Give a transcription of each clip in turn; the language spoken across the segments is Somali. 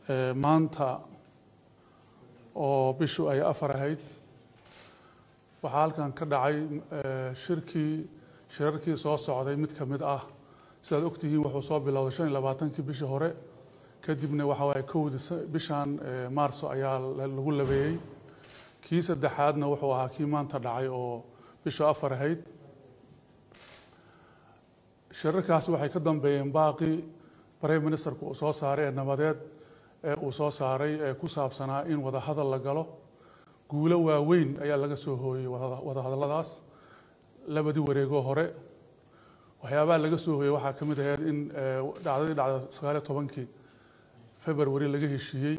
maanta oo bishu ay afar ahayd waxaa halkan ka dhacay shirkii shirarkii soo socday mid ka mid ah sidaad ogtihiin wuxuu soo bilowday shan iyo labaatankii bishii hore kadibna waxa waaye kowdii bishan maarso ayaa lagu labeeyey kii saddexaadna wuxuu ahaa kii maanta dhacay oo bishu afar ahayd shirarkaas waxay ka dambeeyeen baaqii prime ministerku uu soo saaray ee nabadeed ee uu soo saaray ee ku saabsanaa in wada hadal la galo guulo waaweyn ayaa laga soo hooyey wada hadalladaas labadii wareegoo hore waxyaabaha laga soo hooyey waxaa ka mid ahayd in dhacdadii dhacda sagaaliyo tobankii february laga heshiiyey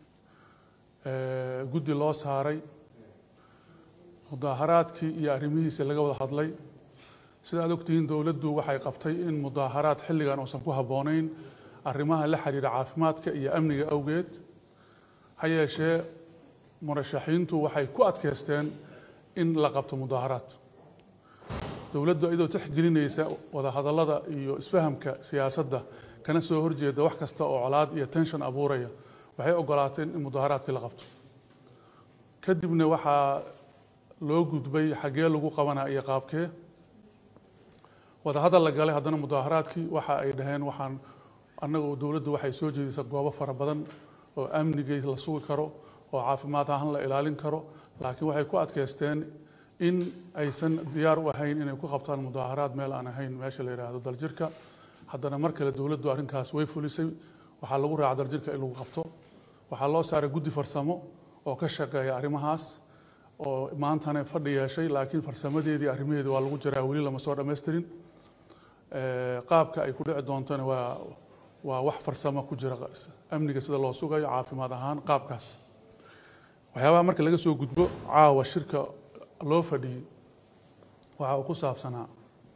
guddi loo saaray mudaaharaadkii iyo arrimihiisa laga wada hadlay sida aad ogtihiin dowladdu waxay qabtay in mudaaharaad xilligan uusan ku habboonayn arrimaha la xiriira caafimaadka iyo amniga awgeed ha yeeshee murashaxiintu waxay ku adkaysteen in la qabto mudaaharaad dowladdu iyadoo tixgelinaysa wadahadallada iyo isfahamka siyaasadda kana soo horjeeda wax kasta oo colaad iyo tension abuuraya waxay ogolaateen in mudaaharaadkii la qabto kadibna waxaa loo gudbay xaggee lagu qabanaa iyo qaabkee wadahadal la galay haddana mudaaharaadkii waxa ay dhaheen waxaan annagu dowladdu waxay soo jeedisa goobo fara badan oo amnigay la sugi karo oo caafimaad ahaan la ilaalin karo laakiin waxay ku adkaysteen in aysan diyaar u ahayn inay ku qabtaan mudaaharaad meel aan ahayn meesha la yidhaahdo daljirka haddana mar kale dowladdu arrinkaas way fulisay waxaa lagu raaca daljirka in lagu qabto waxaa loo saaray guddi farsamo oo ka shaqeeya arrimahaas oo maantana fadhi yeeshay laakiin farsamadeedii arrimaheedii waa lagu jiraa weli lama soo dhammaystirin qaabka ay ku dhici doontona waa waa wax farsamo ku jira amniga sida loo sugayo caafimaad ahaan qaabkaas waxyaabaha marka laga soo gudbo caawa shirka loo fadhiyey waxa uu ku saabsanaa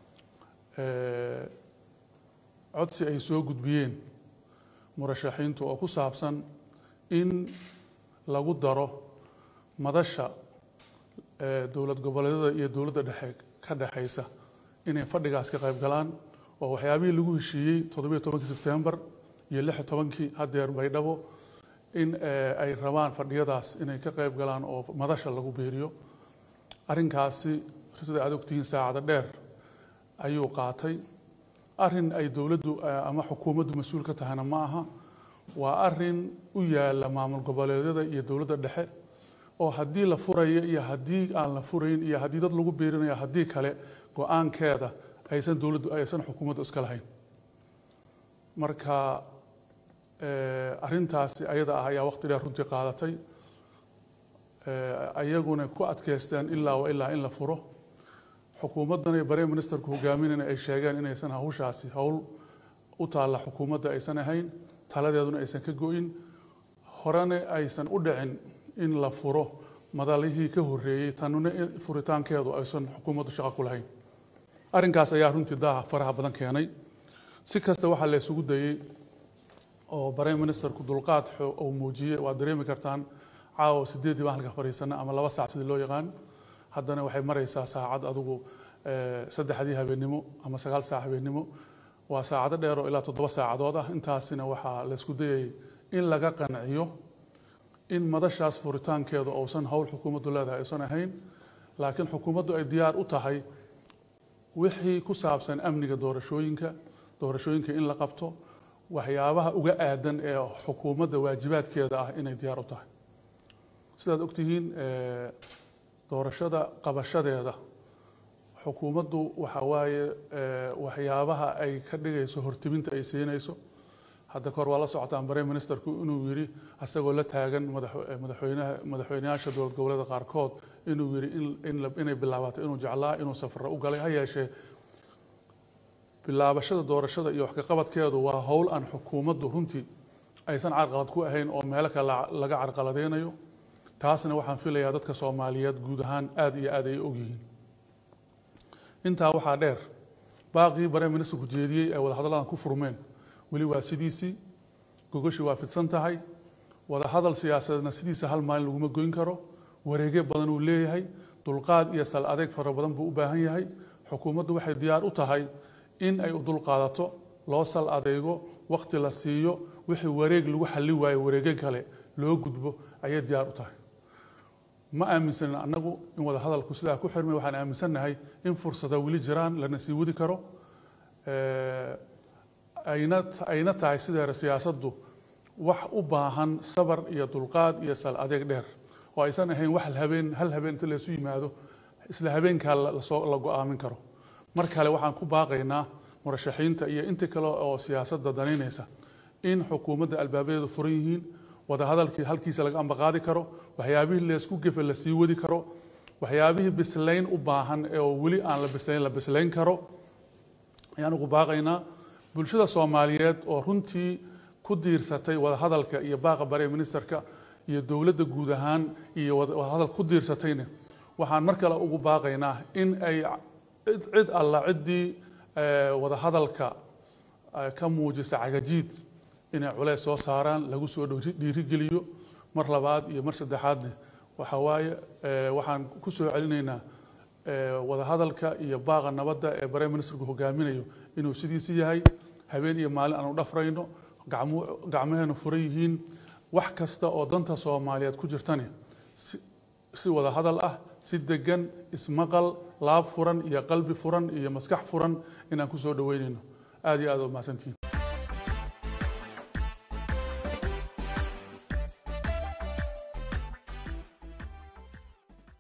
codsi ay soo gudbiyeen murashaxiintu oo ku saabsan in lagu daro madasha dowlad goboleedyada iyo dowladda dhexe ka dhexaysa inay fadhigaas ka qayb galaan oo waxyaabihii lagu heshiiyey toddobiyo tobankii sebtembar iyo lix iyo tobankii haddeer baydhabo in ay rabaan fadhiyadaas inay ka qayb galaan oo madasha lagu biiriyo arrinkaasi sida aad ogtihiin saacada dheer ayuu qaatay arrin ay dowladdu ama xukuumaddu mas-uul ka tahayna ma aha waa arrin u yaala maamul goboleedyada iyo dowladda dhexe oo haddii la furayo iyo haddii aan la furayn iyo haddii dad lagu biirinayo haddii kale go-aankeeda aysan dowladdu aysan xukuumaddu iska lahayn marka arrintaasi ayada ah ayaa waqti dheer runtii qaadatay ayaguna ku adkaysteen ilaa wa ilaa in la furo xukuumaddan iyo prime ministerku hogaaminayna ay sheegeen inaysan hawshaasi howl u taalla xukuumadda aysan ahayn taladeeduna aysan ka go-in horena aysan u dhicin in la furo madalihii ka horreeyey tanuna furitaankeedu aysan xukuumaddu shaqo ku lahayn arrinkaas ayaa runtii daaha faraha badan keenay si kasta waxaa la isugu dayey oo prime ministerku dulqaad uu muujiyey waad dareemi kartaan caawa sideeddii baan halka fadhiisana ama laba saac sidii loo yaqaan haddana waxay maraysaa saacad adigu saddexdii habeennimo ama sagaal saac habeennimo waa saacado dheer oo ilaa toddoba saacadood ah intaasina waxaa la isku dayay in laga qanciyo in madashaas furitaankeedu uusan howl xukuumaddu leedahay aysan ahayn laakiin xukuumaddu ay diyaar u tahay wixii ku saabsan amniga doorashooyinka doorashooyinka in la qabto waxyaabaha uga aadan ee xukuumadda waajibaadkeeda ah inay diyaar u tahay sidaad ogtihiin doorashada qabashadeeda xukuumaddu waxa waaye waxyaabaha ay ka dhigayso hortiminta ay siinayso hadda kahor waa la socotaan prime ministerku inuu yidhi asagoo la taagan madaxweynaha madaxweyneyaasha dowlad goboleeda qaarkood inuu yidhi inay bilaabato inuu jeclaa inuu safaro u galay ha yeeshee bilaabashada doorashada iyo waxkaqabadkeedu waa howl aan xukuumaddu runtii aysan carqalad ku ahayn oo meelo kale laga carqaladeynayo taasna waxaan filayaa dadka soomaaliyeed guud ahaan aada iyo aad ay ogyihiin intaa waxaa dheer baaqii prime ministerku jeediyey ee wadahadalladan ku furmeen weli waa sidiisii gogoshii waa fidsan tahay wadahadal siyaasadeedna sidiisa hal maalin laguma goyn karo wareegyo badan uu leeyahay dulqaad iyo sal adeeg fara badan buu u baahan yahay xukuumaddu waxay diyaar u tahay in ay u dulqaadato loo sal adeego waqti la siiyo wixii wareeg lagu xalli waayo wareege kale loo gudbo ayay diyaar u tahay ma aaminsanin annagu in wada hadalku sidaa ku xirmay waxaan aaminsannahay in fursada weli jiraan lana sii wadi karo ayna ayna tahay sideera siyaasaddu wax u baahan sabar iyo dulqaad iyo sal adeeg dheer oo aysan ahayn wax habeen hal habeen inta laysu yimaado isla habeenkaa lasoo la go-aamin karo mar kale waxaan ku baaqaynaa murashaxiinta iyo inta kale oo siyaasadda danaynaysa in xukuumadda albaabadeedu furan yihiin wadahadalkii halkiisa laga ambaqaadi karo waxyaabihii laysku gefe la sii wadi karo waxyaabihii bislayn u baahan oo weli aan la bislayn la bislayn karo ayaan ugu baaqaynaa bulshada soomaaliyeed oo runtii ku diirsatay wadahadalka iyo baaqa bare ministerka iyo dowladda guud ahaan iyo wadahadal ku diirsatayna waxaan mar kale ugu baaqaynaa in ay cid alla ciddii wadahadalka ka muujisa cagajiid inay culeys soo saaraan lagu soo dhiirigeliyo mar labaad iyo mar saddexaadne waxa waaye waxaan ku soo celinaynaa wadahadalka iyo baaqa nabadda ee bare ministerku hogaaminayo inuu sidiisi yahay habeen iyo maalin aanu dhafrayno gacmaheenu furan yihiin wax kasta oo danta soomaaliyeed ku jirtani si wada hadal ah si degan ismaqal laab furan iyo qalbi furan iyo maskax furan inaan ku soo dhaweynayno aad iyo aad u mahadsantihiin